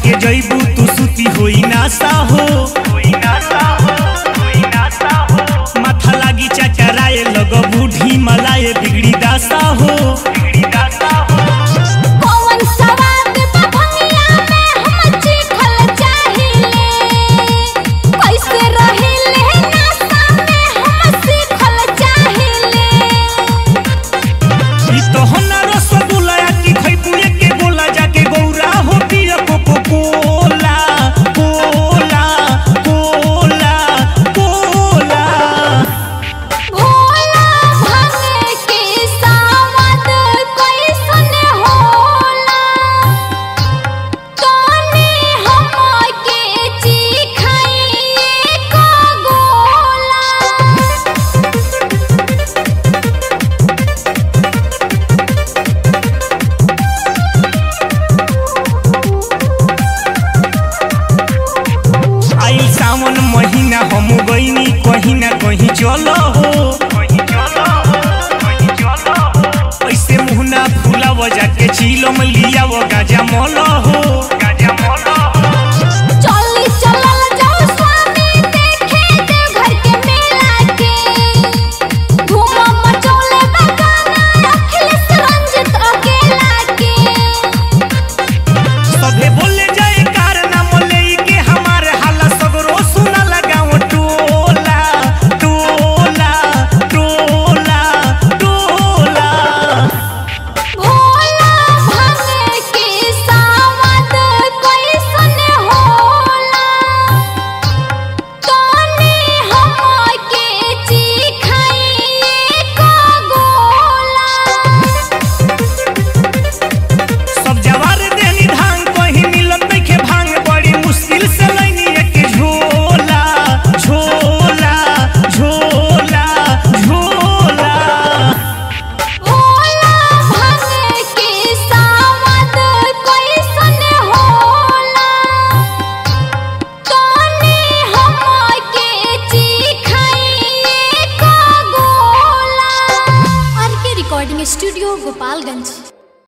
के जइबू तू सुती होई नासा हो माथा लागी चचराए लग बूढ़ी मलाए बिगड़ी दासा हो कौन सवाद बा भंगिया में हम चिखल चाहिले कैसे रहिले नासा में हम सीखल चाहिले ई तो हना रसगुल्ला की खइबू के गोला जाके गौरा हो पिया कोको कोला कोला कोला कोला भोला भांगे के सावद कैसन होला तनी हमके चिखाइए को गोला आई सावन महीना हम गईनी कहीं ना कहीं चलो हो ऐसे मुहना फूला वजा के चीलम लिया वो गाजा मोलो हो चली चलल जाओ स्वामी देखे देव घर के मेला के धूम मचौले बगाना अखिलेश रंजित अकेला के सभे बोले जाए कारना मोले के हमारे हाला सगरो सुना लगाओ टोला टोला टोला टोला भोला भांगे के सावद कैसन होला तनी हमके चिखाइए को गोला सब जवार देनी धान कहीं मिलत नइखे भांग बड़ी मुश्किल से लैनी एक झोला झोला झोला झोला भोला भांगे के सावद कैसन होला तनी हमके चिखाइए को गोला आर के रिकॉर्डिंग स्टूडियो गोपालगंज